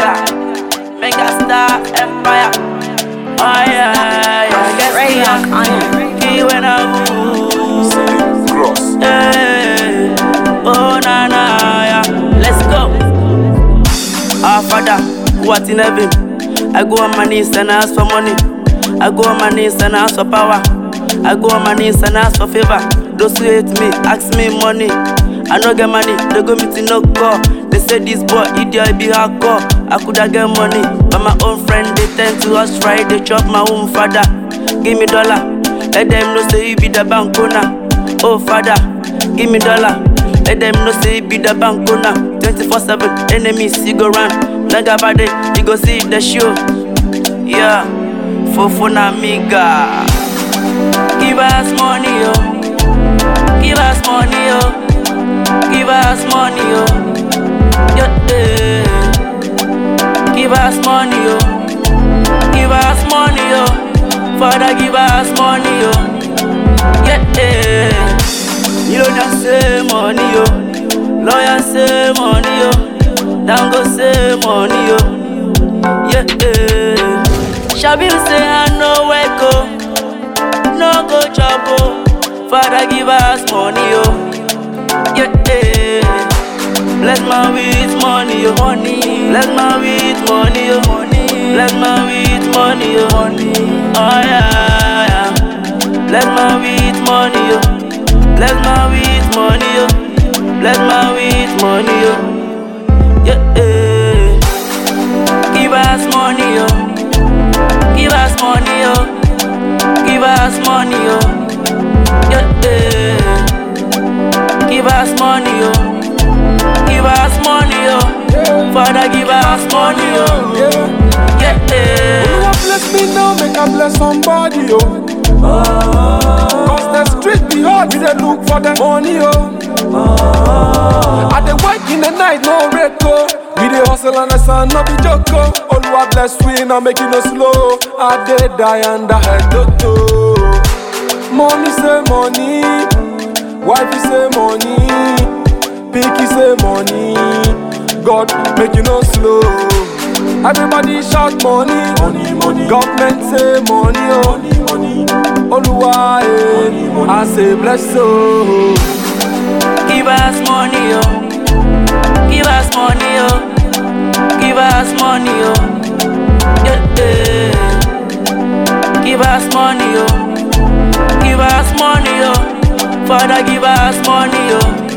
nigga. Mega star empire. Oh yeah, yeah. Guess Ray me, Rock on yeah. Key when I move. Cross. Hey. Oh na na yeah. Let's go. Our father, who art in heaven. I go on my knees and ask for money. I go on my knees and ask for power. I go on my knees and ask for favor. Those who hate me, ask me money. I no get money, they go meet no call. They say this boy idiot be hardcore. I coulda get money, but my own friend they tend to us right. They chop my own father. Give me dollar, let them know say you be the bank owner. Oh father, give me dollar. Let them know say you be the bank owner. 24/7 enemies you go run. Naga bade, you go see the show. Yeah, Fofona Miga. Give us money, yo. Give us money, yo. Give us money, yo. Yeah, yeah. Give us money, yo. Give us money, yo. Father, give us money, yo. Yeah, yeah. You don't just say money, yo. Lawyer say money, yo. Down go say money, yo. Yeah, yeah. Shabil say I know where go. No go trouble. Father, give us money, yo. Yeah, yeah. Bless my with money, yo. Money. Bless my with money, yo. Money. Bless my with money, yo. Money. Oh yeah, yeah. Bless my with money, yo. Bless my with money, yo. Bless my with money, yo. Yeah, yeah. Give us money, yo. Give us money, yo. Give us money, yo. Yeah, yeah. Give us money, yo. Give us money, yo. Father, give us money, yo. Yeah, yeah. Oluwa bless me now, make I bless somebody, yo. Cause the street be hard, we dey look for the money, yo. I dey work in the night, no break, oh. We dey hustle and the sun no be joke, oh. Oluwa bless we now, make it no slow. I dey die and I head to Money say money, wifey say money, picky say money. God make you no slow. Everybody shout money, money, money. Government say money, oh. money, money. Oluwa, eh. I say bless oh. Give us money, yo. Give us money, yo. Give us money, yo. Yeah, yeah. Give us money, yo. Give us money, yo. Father, give us money, yo.